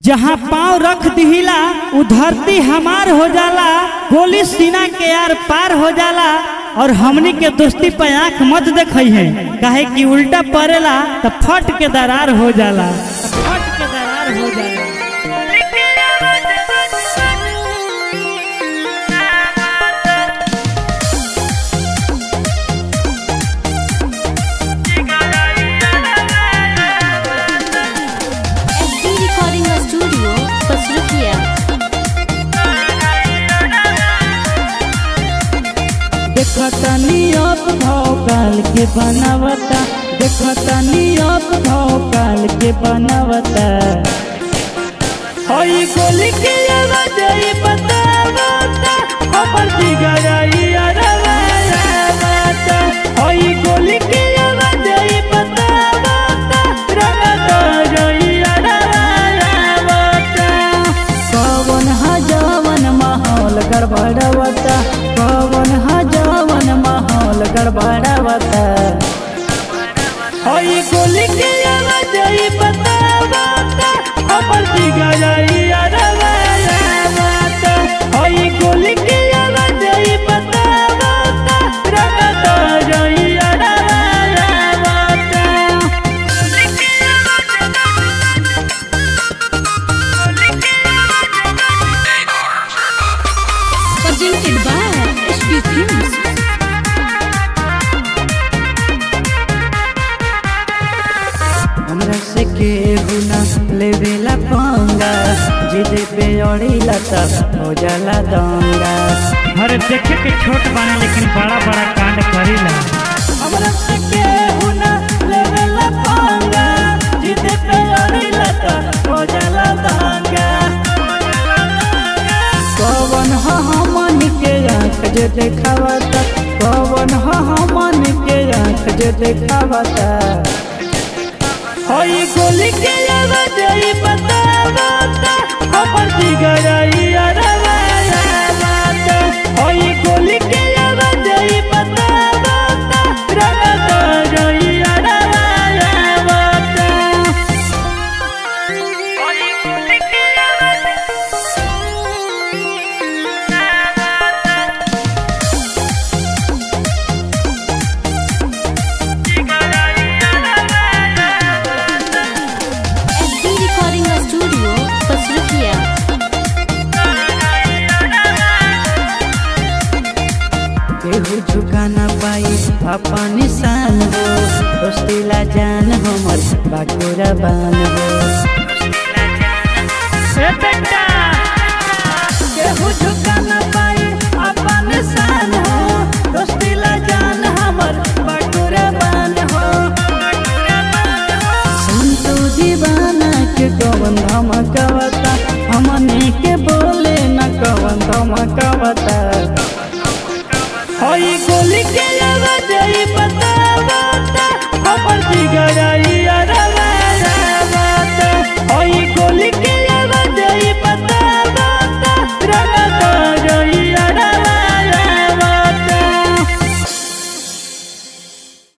जहाँ पाँव रख दिहिला उ धरती हमार हो जाला गोली सीना के यार पार हो जाला और हमनी के दोस्ती पे आंख मत देखई है काहे कि उल्टा पड़ेला तो फट के दरार हो जाला फट के दरार हो जाला SD Recording Studio, Pasrukia. देखता नियत भाव काल के बनावता देखता नियत भाव काल के बनावता हई गोली के आवाज ई बतावता हमर जिगराई अरवाता हई गोली के आवाज ई बतावता रंगता रई अरवाता कवन हजावन माहौल गड़बड़ावता कवन हजावन माहौल गड़बड़ावता हई गोली के आवाज ई बतावता हमर जिगराई अरवाता हई गोली के आवाज ई बतावता रंगता रई अरवाता Presented by SB Films. हमरा से केहू न लेवेला पंगा जिद पे अड़ीला त हो जाला दंगा अरे देखे के छोट बाने लेकिन बड़ा बड़ा कांड करीला हमरा से केहू न लेवेला पंगा जिद पे अड़ीला त हो जाला दंगा कवन ह हमन के आँख जे देखावता कवन ह हमन के आँख जे देखावता हई गोली के आवाज ई बतावता हमर जिगराई अरवाता हई गोली के आवाज ई बतावता रंगता रई अरवाता SD Recording Studio, Pasrukia. केहू झुका न पाई अपन निशान हो दोस्तीला जान हमर बाकुरा बान हो केहू झुका न पाई अपन निशान हो दोस्तीला जान हमर बाकुरा बान हो संतू दीवाना के कवन धमकवता हमने के बोले न कवन धमकवता हई गोली के आवाज ई बतावता हमर जिगराई